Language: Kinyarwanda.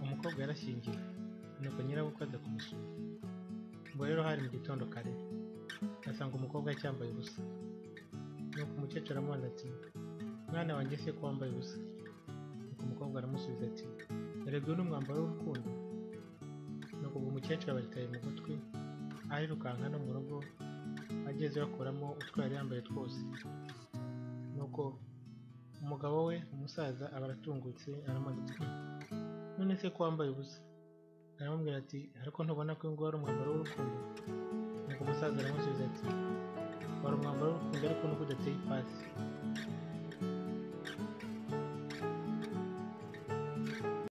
mukobwa yarashyingiwe nuko nyirabukwe aza kumusura ubwo rero hari mu gitondo kare asanga umukobwa acyambaye ubusa nuko umukecuru amubona ati mwana wanjye se ko wambaye ubusa nuko umukobwa aramusubiza ati erega uyu ni umwambaro w'urukundo nuko ubwo umukecuru abagitaye mu gutwi arirukanka no mu rugo ageze bakuramo utwo yari yambaye twose nuko umugabo we umusaza aba aratungutse aramuritse none se ko wambaye ubusa aramubwira ati ariko ntubona ko uyu nguyu ari umwambaro w'urukundo nuko umusaza aramusubiza ati wari umwambaro w'urukundo ariko nuko udateye ipasi